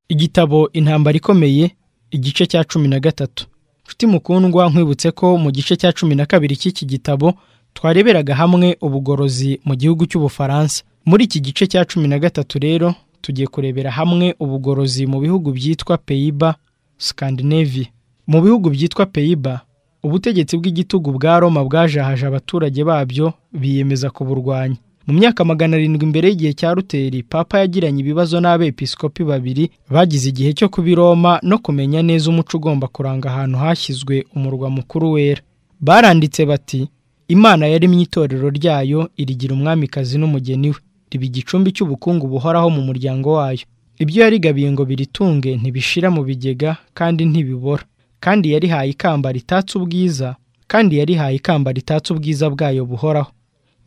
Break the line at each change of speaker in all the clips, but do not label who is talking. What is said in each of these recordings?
Igitabo Intambara ikomeye igice cya cumi na gatatu nshuti mukundwa nkwibutse ko mu gice cya cumi na kabiri cy'iki gitabo twareberaga hamwe ubugorozi mu gihugu cy'ubufaransa muri iki gice cya cumi na gatatu rero tugiye kurebera hamwe ubugorozi mu bihugu byitwa peyiba sikandinevia mu bihugu byitwa peyiba ubutegetsi bw'igitugu bwa roma bwajahaje abaturage babyo biyemeza kuburwanya mu myaka magana arindwi mbere y'igihe cya ruteri papa yagiranye ibibazo n'abepiskopi babiri bagize igihe cyo kuba i roma no kumenya neza umuco ugomba kuranga ahantu hashyizwe umurwa mukuru wera baranditse bati imana yaremye itorero ryayo irigira umwamikazi n'umugeni we riba igicumbi cy'ubukungu buhoraho mu muryango wayo ibyo yarigabiye ngo biritunge ntibishira mu bigega kandi ntibibora kandi yarihaye ikamba ritatse ubwiza kandi yarihaye ikamba ritatse ubwiza bwayo buhoraho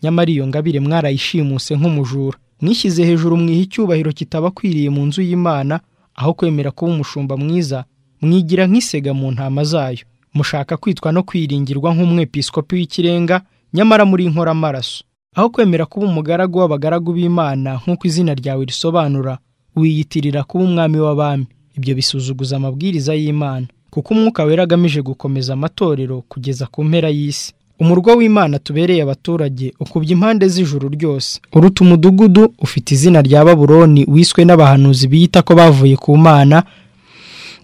nyamara iyo ngabire mwarayishimuse nk'umujura mwishyize hejuru mwiha icyubahiro kitabakwiriye mu nzu y'imana aho kwemera kuba umushumba mwiza mwigira nk'isega mu ntama zayo mushaka kwitwa no kwiringirwa nk'umwepiskopi w'ikirenga nyamara muri inkoramaraso aho kwemera kuba umugaragu w'abagaragu b'imana nk'uko izina ryawe risobanura wiyitirira kuba umwami w'abami ibyo bisuzuguza amabwiriza y'imana kuko umwuka wera agamije gukomeza amatorero kugeza ku mpera y'isi umurwa w'imana tubereye abaturage ukubye impande z'ijuru ryose uruta umudugudu ufite izina rya baburoni wiswe n'abahanuzi biyita ko bavuye ku mana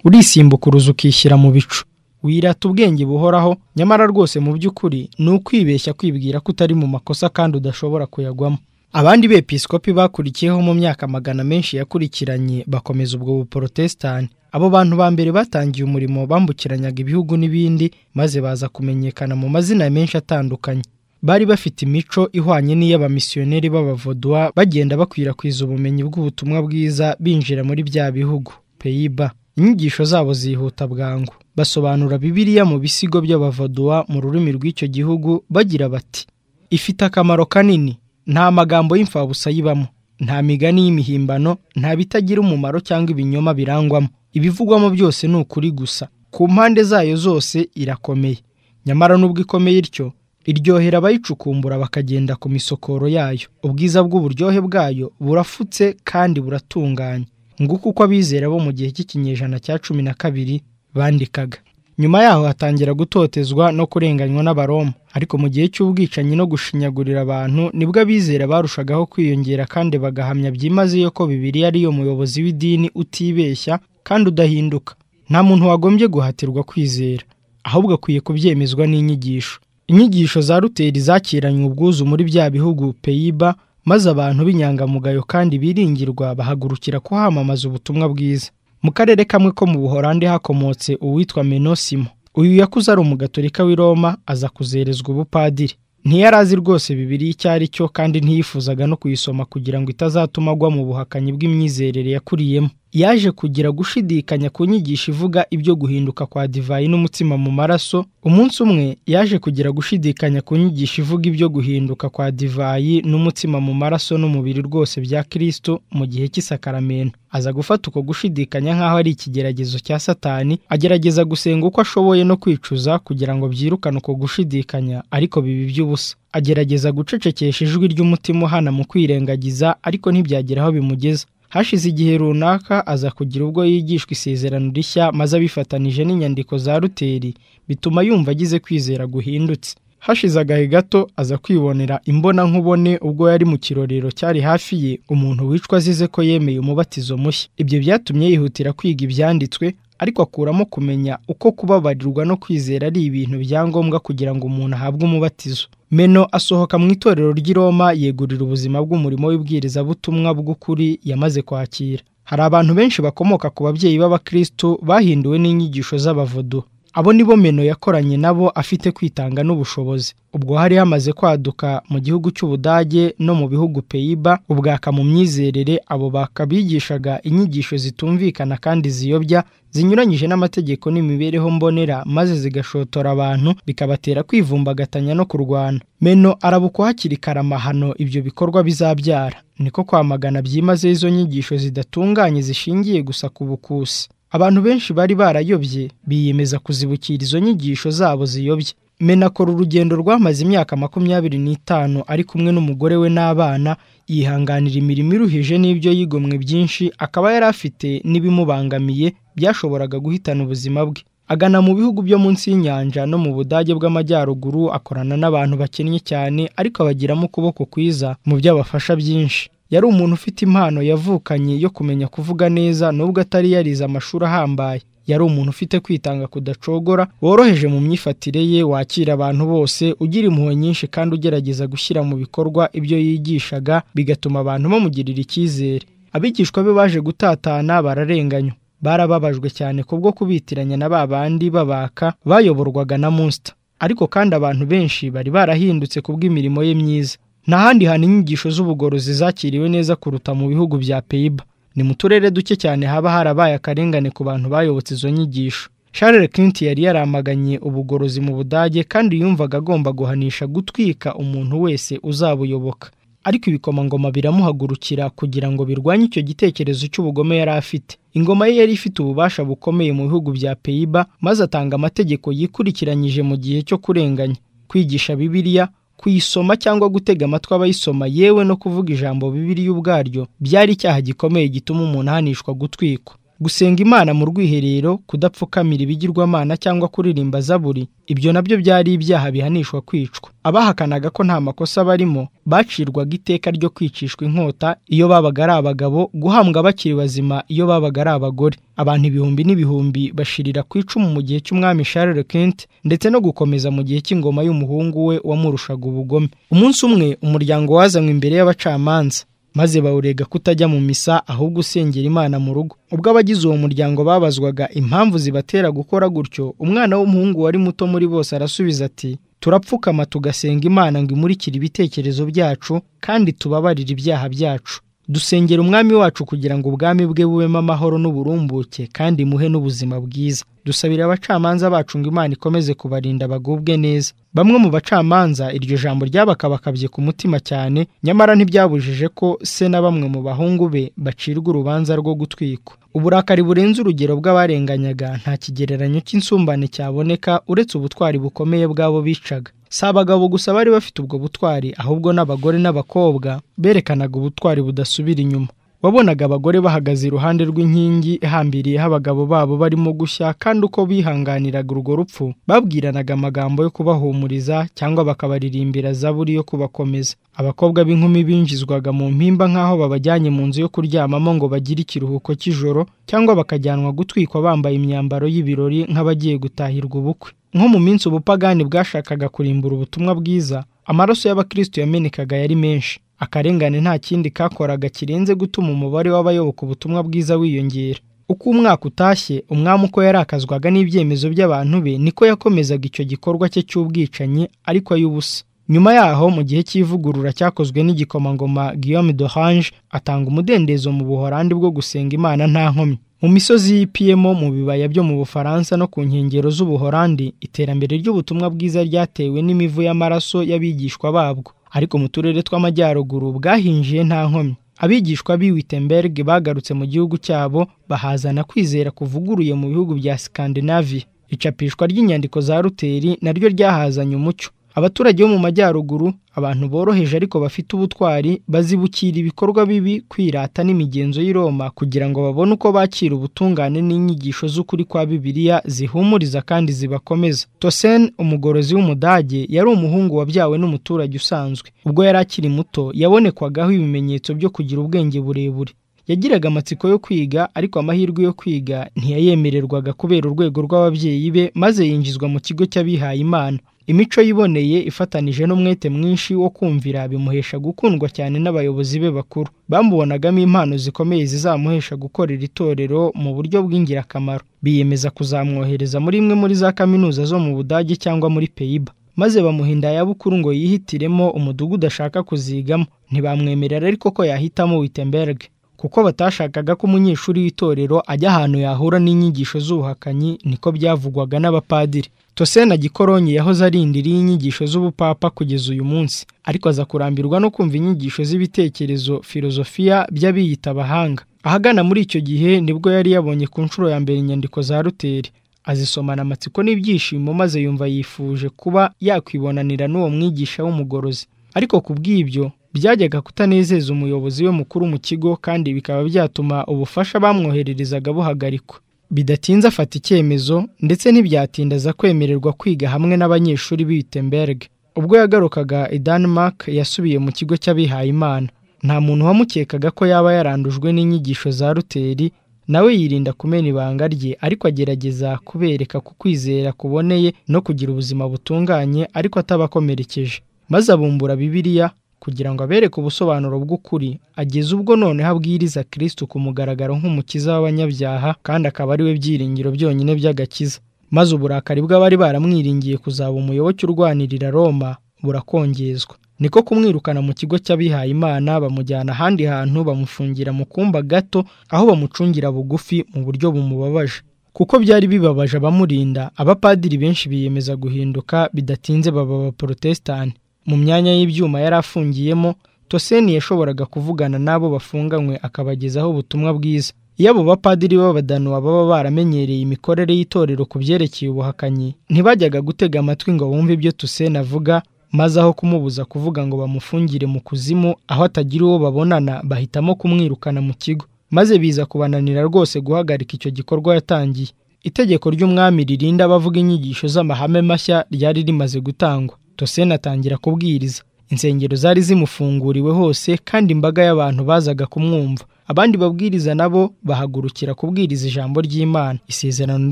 uruzi ukishyira mu bicu wirata ubwenge buhoraho nyamara rwose mu by'ukuri ni ukwibeshya kwibwira ko utari mu makosa kandi udashobora kuyagwamo abandi bepiskopi bakurikiyeho mu myaka magana menshi yakurikiranye bakomeza ubwo buporotesitani abo bantu ba mbere batangiye umurimo bambukiranyaga ibihugu n'ibindi maze baza kumenyekana mu mazina menshi atandukanye bari bafite imico ihwanye n'iy'abamisiyoneri b'abavoduwa bagenda bakwirakwiza ubumenyi bw'ubutumwa bwiza binjira muri bya bihugu peyiba inyigisho zabo zihuta bwangu basobanura bibiliya mu bisigo by'abavaduwa mu rurimi rw'icyo gihugu bagira bati ifite akamaro kanini nta magambo y'imfabusa yibamo nta migani y'imihimbano nta bitagira umumaro cyangwa ibinyoma birangwamo ibivugwamo byose ni ukuri gusa ku mpande zayo zose irakomeye nyamara n'ubwo ikomeye ityo iryohera abayicukumbura bakagenda ku misokoro yayo ubwiza bw'uburyohe bwayo burafutse kandi buratunganye nguko uko abizera bo mu gihe cy'ikinyejana cya cumi na kabiri bandikaga nyuma yaho hatangira gutotezwa no kurenganywa n'abaroma ariko mu gihe cy'ubwicanyi no gushinyagurira abantu nibwo abizera barushagaho kwiyongera kandi bagahamya byimazeyo ko bibiri ariyo muyobozi w'idini utibeshya kandi udahinduka nta muntu wagombye guhatirwa kwizera ahubwo akwiye kubyemezwa n'inyigisho inyigisho za ruteri zakiranywe ubwuzu muri bya bihugu peyiba maze abantu b'inyangamugayo kandi biringirwa bahagurukira kuhamamaza ubutumwa bwiza mu karere kamwe ko mu buhorande hakomotse uwitwa menosimo uyu yakuze ari umugatorika w'i roma aza kuzerezwa ubupadiri ntiyari azi rwose bibiri icyo ari cyo kandi ntiyifuzaga no kuyisoma kugira ngo itazatuma agwa mu buhakanyi bw'imyizerere yakuriyemo yaje kugira gushidikanya ku nyigisho ivuga ibyo guhinduka kwa divayi n'umutsima mu maraso umunsi umwe yaje kugira gushidikanya ku nyigisho ivuga ibyo guhinduka kwa divayi n'umutsima mu maraso n'umubiri rwose bya kirisito mu gihe cy'isakaramento aza gufata uko gushidikanya nk'aho ari ikigeragezo cya satani agerageza gusenga uko ashoboye no kwicuza kugira ngo byirukane uko gushidikanya ariko biba iby'ubusa agerageza gucecekesha ijwi ry'umutima uhana mu kwirengagiza ariko ntibyagira aho bimugeza hashize igihe runaka aza kugira ubwo yigishwa isezerano rishya maze abifatanije n'inyandiko za ruteri bituma yumva agize kwizera guhindutse hashize agahe gato aza kwibonera imbona nkubone ubwo yari mu kirorero cyari hafi ye umuntu wicwa azize ko yemeye umubatizo mushya ibyo byatumye yihutira kwiga ibyanditswe ariko akuramo kumenya uko kubabarirwa no kwizera ari ibintu byangombwa kugira ngo umuntu ahabwe umubatizo meno asohoka mu itorero ry'i Roma yegurira ubuzima bw'umurimo w'ibwirizabutumwa bw'ukuri yamaze kwakira hari abantu benshi bakomoka ku babyeyi b'abakristo bahinduwe n'inyigisho z'abavodo abo nibo meno yakoranye nabo afite kwitanga n'ubushobozi ubwo hari hamaze kwaduka mu gihugu cy'ubudage no mu bihugu peyiba ubwaka mu myizerere abo bakabigishaga inyigisho zitumvikana kandi ziyobya zinyuranyije n'amategeko n'imibereho mbonera maze zigashotora abantu bikabatera kwivumbagatanya no kurwana meno arabukwa hakiri kare amahano ibyo bikorwa bizabyara niko kwamagana byimaze izo nyigisho zidatunganye zishingiye gusa ku bukusi abantu benshi bari barayobye biyemeza kuzibukira izo nyigisho zabo ziyobye menakora urugendo rwamaze imyaka makumyabiri n'itanu ari kumwe n'umugore we n'abana yihanganira imirimo iruhije n'ibyo yigomwe byinshi akaba yari afite n'ibimubangamiye byashoboraga guhitana ubuzima bwe agana mu bihugu byo munsi y'inyanja no mu budage bw'amajyaruguru akorana n'abantu bakennye cyane ariko abagiramo ukuboko kwiza mu byo abafasha byinshi yari umuntu ufite impano yavukanye yo kumenya kuvuga neza nubwo atari yarize amashuri ahambaye yari umuntu ufite kwitanga kudacogora woroheje mu myifatire ye wakira abantu bose ugira impuhwe nyinshi kandi ugerageza gushyira mu bikorwa ibyo yigishaga bigatuma abantu bamugirira icyizere abigishwa be baje gutatana bararenganywa barababajwe cyane kubwo kubitiranya na ba bandi babaka bayoborwaga na Munster ariko kandi abantu benshi bari barahindutse kubw'imirimo ye myiza nta handi hantu inyigisho z'ubugorozi zakiriwe neza kuruta mu bihugu bya Peiba ni mu turere duke cyane haba harabaye akarengane ku bantu bayobotse izo nyigisho Charles Clint yari yaramaganye ubugorozi mu Budage kandi yumvaga agomba guhanisha gutwika umuntu wese uzabuyoboka ariko ibikomangoma biramuhagurukira kugira ngo birwanye icyo gitekerezo cy'ubugome yari afite ingoma ye yari ifite ububasha bukomeye mu bihugu bya Peiba maze atanga amategeko yikurikiranyije mu gihe cyo kurenganya kwigisha Bibiliya kuyisoma cyangwa gutega amatwi abayisoma yewe no kuvuga ijambo Bibiliya ubwaryo byari icyaha gikomeye gituma umuntu ahanishwa gutwikwa gusenga imana mu rwiherero kudapfukamira ibigirwamana cyangwa kuririmba zaburi ibyo nabyo byari ibyaha bihanishwa kwicwa abahakanaga ko nta makosa barimo bacirwaga iteka ryo kwicishwa inkota iyo babaga ari abagabo guhambwa bakiri bazima iyo babaga ari abagore abantu ibihumbi n'ibihumbi bashirira ku icumu mu gihe cy'umwami Charles Quint ndetse no gukomeza mu gihe cy'ingoma y'umuhungu we wamurushaga ubugome umunsi umwe umuryango wazanywe imbere y'abacamanza maze bawurega kutajya mu misa ahubwo usengera imana mu rugo ubwo abagize uwo muryango babazwaga impamvu zibatera gukora gutyo umwana w'umuhungu wari muto muri bose arasubiza ati turapfukama tugasenga imana ngo imurikire ibitekerezo byacu kandi tubabarire ibyaha byacu dusengera umwami wacu kugira ngo ubwami bwe bubemo amahoro n'uburumbuke kandi muhe n'ubuzima bwiza dusabira abacamanza bacu ngo imana ikomeze kubarinda bagubwe neza bamwe mu bacamanza iryo jambo ryabakabakabye ku mutima cyane nyamara ntibyabujije ko se na bamwe mu bahungu be bacirwa urubanza rwo gutwikwa uburakari burenze urugero bw'abarenganyaga nta kigereranyo cy'insumbane cyaboneka uretse ubutwari bukomeye bw'abo bicaga si abagabo gusa bari bafite ubwo butwari ahubwo n'abagore n'abakobwa berekanaga ubutwari budasubira inyuma wabonaga abagore bahagaze iruhande rw'inkingi ihambiriyeho abagabo babo barimo gushya kandi uko bihanganiraga urwo rupfu babwiranaga amagambo yo kubahumuriza cyangwa bakabaririmbira zaburi yo kubakomeza abakobwa b'inkumi binjizwaga mu mpimba nk'aho babajyanye mu nzu yo kuryamamo ngo bagire ikiruhuko cy'ijoro cyangwa bakajyanwa gutwikwa bambaye imyambaro y'ibirori nk'abagiye gutahirwa ubukwe nko mu minsi ubupagani bwashakaga kurimbura ubutumwa bwiza amaraso y'abakristo yamenekaga yari menshi akarengane nta kindi kakoraga kirenze gutuma umubare w'abayoboka ubutumwa bwiza wiyongera uko umwaka utashye umwami uko yarakazwaga n'ibyemezo by'abantu be niko yakomezaga icyo gikorwa cye cy'ubwicanyi ariko ay'ubusa nyuma yaho mu gihe cy'ivugurura cyakozwe n'igikomangoma Guillaume d'Orange atanga umudendezo mu buhorandi bwo gusenga imana nta nkomyi mu misozi y'ipiyemo mu bibaya byo mu bufaransa no ku nkengero z'ubuhorandi iterambere ry'ubutumwa bwiza ryatewe n'imivu y'amaraso y'abigishwa babwo ariko mu turere tw'amajyaruguru bwahinjiye nta nkomyi abigishwa b'i Wittenberg bagarutse mu gihugu cyabo bahazana kwizera kuvuguruye mu bihugu bya Scandinavia icapishwa ry'inyandiko za Luteri naryo ryahazanye umucyo abaturage bo mu majyaruguru abantu boroheje ariko bafite ubutwari bazibukira ibikorwa bibi kwirata n'imigenzo y'i Roma kugira ngo babone uko bakira ubutungane n'inyigisho z'ukuri kwa Bibiliya zihumuriza kandi zibakomeza Tosen umugorozi w'umudage yari umuhungu wabyawe n'umuturage usanzwe ubwo yari akiri muto yabonekwagaho ibimenyetso byo kugira ubwenge burebure yagiraga amatsiko yo kwiga ariko amahirwe yo kwiga ntiyayemererwaga kubera urwego rw'ababyeyi be maze yinjizwa mu kigo cy'abihaye imana imico yiboneye ifatanije n'umwete mwinshi wo kumvira bimuhesha gukundwa cyane n'abayobozi be bakuru bamubonagamo impano zikomeye zizamuhesha gukorera itorero mu buryo bw'ingirakamaro biyemeza kuzamwohereza muri imwe muri za kaminuza zo mu budage cyangwa muri peyiba maze bamuhinda ayabukuru ngo yihitiremo umudugudu ashaka kuzigamo ntibamwemerera ariko ko yahitamo witemberiga kuko batashakaga ko umunyeshuri w'itorero ajya ahantu yahura n'inyigisho z'ubuhakanyi niko byavugwaga n'abapadiri tosena gikoronyi yahoze arindiriye inyigisho z'ubupapa kugeza uyu munsi ariko aza kurambirwa no kumva inyigisho z'ibitekerezo filozofiya by'abiyita abahanga ahagana muri icyo gihe nibwo yari yabonye ku nshuro ya mbere inyandiko za ruteri azisomana amatsiko n'ibyishimo maze yumva yifuje kuba yakwibonanira n'uwo mwigisha w'umugorozi ariko ku bw'ibyo byajyaga kutanezeza umuyobozi we mukuru mu kigo kandi bikaba byatuma ubufasha bamwoherereza buhagarikwa bidatinze afata icyemezo ndetse ntibyatindaza kwemererwa kwiga hamwe n'abanyeshuri b'Wittenberg ubwo yagarukaga i Denmark yasubiye mu kigo cy'abihayimana nta muntu wamukekaga ko yaba yarandujwe n'inyigisho za ruteri nawe yirinda kumena ibanga rye ariko agerageza kubereka ku kwizera kuboneye no kugira ubuzima butunganye ariko atabakomerekeje maze abumbura bibiliya kugira ngo abereke ubusobanuro bw'ukuri ageze ubwo noneho abwiriza kirisitu ku mugaragaro nk'umukiza w'abanyabyaha kandi akaba ari we byiringiro byonyine by'agakiza maze uburakari bw'abari baramwiringiye kuzaba umuyoboke urwanirira roma burakongezwa niko kumwirukana mu kigo cy'abihayimana bamujyana ahandi hantu bamufungira mu kumba gato aho bamucungira bugufi mu buryo bumubabaje kuko byari bibabaje abamurinda abapadiri benshi biyemeza guhinduka bidatinze baba abaporotesitanti mu myanya y'ibyuma yari afungiyemo toseni yashoboraga kuvugana n'abo bafunganywe akabagezaho ubutumwa bwiza iyo abo bapadiri b'abadanuwa baba baramenyereye imikorere y'itorero ku byerekeye ubuhakanyi ntibajyaga gutega amatwi ngo bumve ibyo toseni avuga maze aho kumubuza kuvuga ngo bamufungire mu kuzimu aho atagira uwo babonana bahitamo kumwirukana mu kigo maze biza kubananira rwose guhagarika icyo gikorwa yatangiye itegeko ry'umwami ririnda abavuga inyigisho z'amahame mashya ryari rimaze gutangwa toseni atangira kubwiriza insengero zari zimufunguriwe hose kandi imbaga y'abantu bazaga kumwumva abandi babwiriza nabo bahagurukira kubwiriza ijambo ry'imana isezerano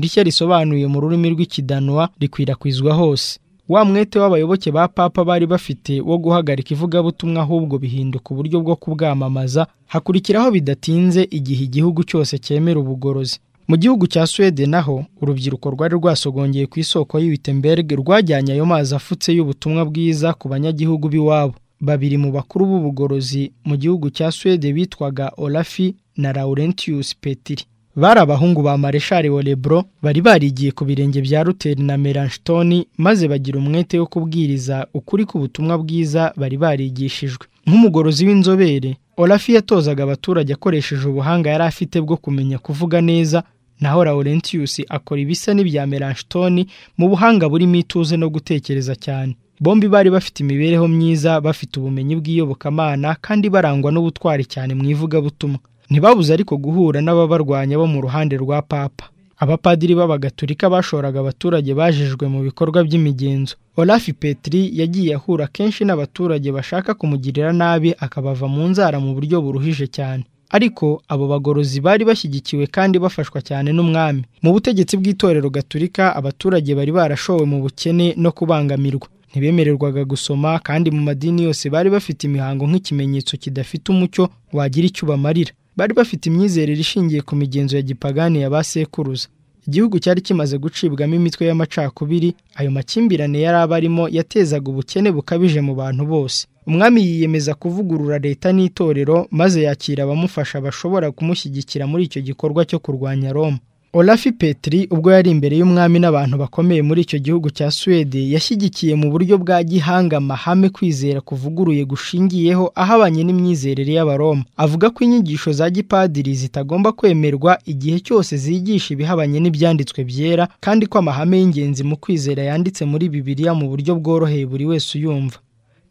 rishya risobanuye mu rurimi rw'ikidanwa rikwirakwizwa hose wa mwete w'abayoboke ba papa bari bafite wo guhagarika ivugabutumwa ahubwo bihinduka uburyo bwo kubwamamaza hakurikiraho bidatinze igihe igihugu cyose cyemera ubugorozi mu gihugu cya Suwede naho urubyiruko rwari rwasogongeye ku isoko y'Wittenberg rwajyanye ayo mazi afutse y'ubutumwa bwiza ku banyagihugu b'iwabo babiri mu bakuru b'ubugorozi mu gihugu cya Suwede bitwaga Olafi na Laurentius Petri bari abahungu ba Mareshali Olebro bari barigiye ku birenge bya Luteri na Melanchthon maze bagira umwete wo kubwiriza ukuri k'ubutumwa bwiza bari barigishijwe nk'umugorozi w'inzobere Olafi yatozaga abaturage akoresheje ubuhanga yari afite bwo kumenya kuvuga neza naho Laurentius akora ibisa n'ibya Melanchthon mu buhanga burimo ituze no gutekereza cyane bombi bari bafite imibereho myiza bafite ubumenyi bw'iyobokamana kandi barangwa n'ubutwari cyane mu ivugabutumwa ntibabuze ariko guhura n'ababarwanya bo mu ruhande rwa papa abapadiri b'abagatulika bashoraga abaturage bajejwe mu bikorwa by'imigenzo olafi petri yagiye ahura kenshi n'abaturage bashaka kumugirira nabi akabava mu nzara mu buryo buruhije cyane ariko abo bagorozi bari bashyigikiwe kandi bafashwa cyane n'umwami mu butegetsi bw'itorero gaturika abaturage bari barashowe mu bukene no kubangamirwa ntibemererwaga gusoma kandi mu madini yose bari bafite imihango nk'ikimenyetso kidafite umucyo wagira icyo ubamarira bari bafite imyizerere ishingiye ku migenzo ya gipagani ya ba sekuruza igihugu cyari kimaze gucibwamo imitwe y'amacakubiri ayo makimbirane yari abarimo yatezaga ubukene bukabije mu bantu bose umwami yiyemeza kuvugurura leta n'itorero maze yakira abamufasha bashobora kumushyigikira muri icyo gikorwa cyo kurwanya roma olafi petri ubwo yari imbere y'umwami n'abantu bakomeye muri icyo gihugu cya suwede yashyigikiye mu buryo bwa gihanga amahame kwizera kuvuguruye gushingiyeho ahabanye n'imyizerere y'abaroma avuga ko inyigisho za gipadiri zitagomba kwemerwa igihe cyose zigisha ibihabanye n'ibyanditswe byera kandi ko amahame y'ingenzi mu kwizera yanditse muri bibiliya mu buryo bworoheye buri wese uyumva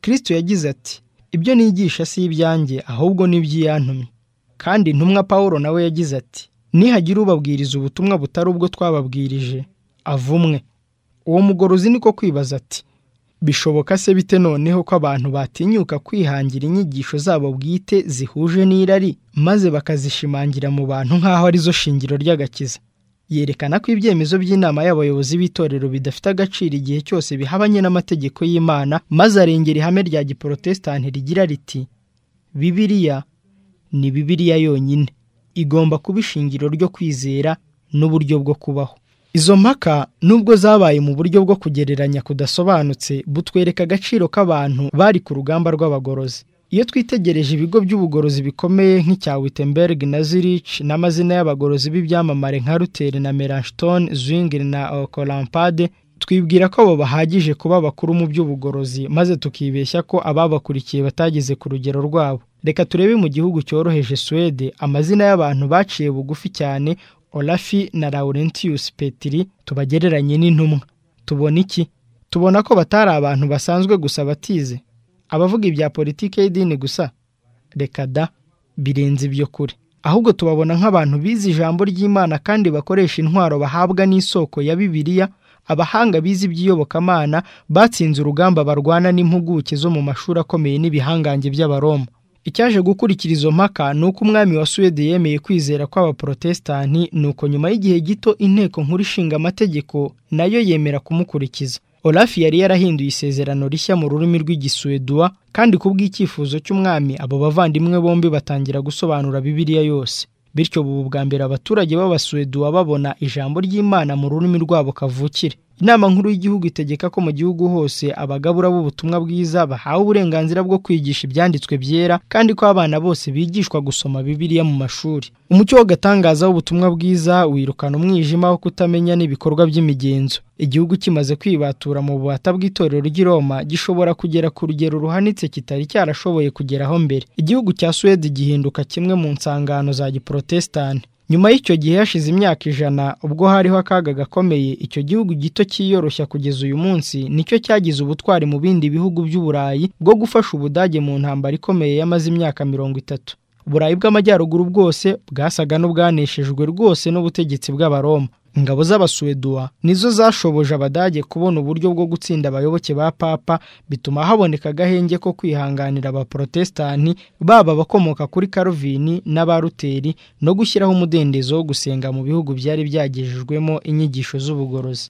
kristo yagize ati ibyo nigisha si ibyanjye ahubwo n'iby'iyantumye kandi intumwa paul nawe yagize ati nihagira ubabwiriza ubutumwa butari ubwo twababwirije avumwe uwo mugorozi niko kwibaza ati bishoboka se bite noneho ko abantu batinyuka kwihangira inyigisho zabo bwite zihuje n'irari maze bakazishimangira mu bantu nk'aho arizo shingiro ry'agakiza yerekana ko ibyemezo by'inama y'abayobozi b'itorero bidafite agaciro igihe cyose bihabanye n'amategeko y'imana maze arengera ihame rya giporotesitanti rigira riti bibiliya ni bibiliya yonyine igomba kuba ishingiro ryo kwizera n'uburyo bwo kubaho izo mpaka nubwo zabaye mu buryo bwo kugereranya kudasobanutse butwereka agaciro k'abantu bari ku rugamba rw'abagorozi iyo twitegereje ibigo by'ubugorozi bikomeye nk'icya Wittenberg na Zurich n'amazina y'abagorozi b'ibyamamare nka Luther na Melanchthon Zwingli na Okorampade twibwira ko abo bahagije kuba bakuru mu by'ubugorozi maze tukibeshya ko ababakurikiye batageze ku rugero rwabo reka turebe mu gihugu cyoroheje Suwede amazina y'abantu baciye bugufi cyane olafi na laurentius petiri tubagereranye n'intumwa tubona iki tubona ko batari abantu basanzwe gusa batize abavuga ibya politiki y'idini gusa reka da birenze ibyo kure ahubwo tubabona nk'abantu bize ijambo ry'imana kandi bakoresha intwaro bahabwa n'isoko ya bibiliya abahanga bize iby'iyobokamana batsinze urugamba barwana n'impuguke zo mu mashuri akomeye n'ibihangange by'abaroma icyaje gukurikira izo mpaka ni uko umwami wa suwede yemeye kwizera kw'abaporotesitanti ni uko nyuma y'igihe gito inteko nkuru ishinga amategeko nayo yemera kumukurikiza olaf yari yarahinduye isezerano rishya mu rurimi rw'igisuweduwa kandi ku bw'icyifuzo cy'umwami abo bavandimwe bombi batangira gusobanura bibiliya yose bityo bubu bwa mbere abaturage b'abasuweduwa babona ijambo ry'imana mu rurimi rwabo kavukire inama nkuru y'igihugu itegeka ko mu gihugu hose abagabura b'ubutumwa bwiza bahawe uburenganzira bwo kwigisha ibyanditswe byera kandi ko abana bose bigishwa gusoma bibiliya mu mashuri umucyo w'agatangaza w'ubutumwa bwiza wirukana umwijima wo kutamenya n'ibikorwa by'imigenzo igihugu kimaze kwibatura mu bubata bw'itorero ry'i Roma gishobora kugera ku rugero ruhanitse kitari cyarashoboye kugeraho mbere igihugu cya suwede gihinduka kimwe mu nsangano za giporotesitanti nyuma y'icyo gihe hashize imyaka ijana ubwo hariho akaga gakomeye icyo gihugu gito cyiyoroshya kugeza uyu munsi nicyo cyagize ubutwari mu bindi bihugu by'uburayi bwo gufasha ubudage mu ntambara ikomeye yamaze imyaka mirongo itatu uburayi bw'amajyaruguru bwose bwasaga n'ubwaneshejwe rwose n'ubutegetsi bw'abaroma ingabo z'abasuweduwa nizo zashoboje abadage kubona uburyo bwo gutsinda abayoboke ba papa bituma haboneka agahenge ko kwihanganira abaporotesitanti baba abakomoka kuri karuvini n'abaruteri no gushyiraho umudendezo wo gusenga mu bihugu byari byagejejwemo inyigisho z'ubugorozi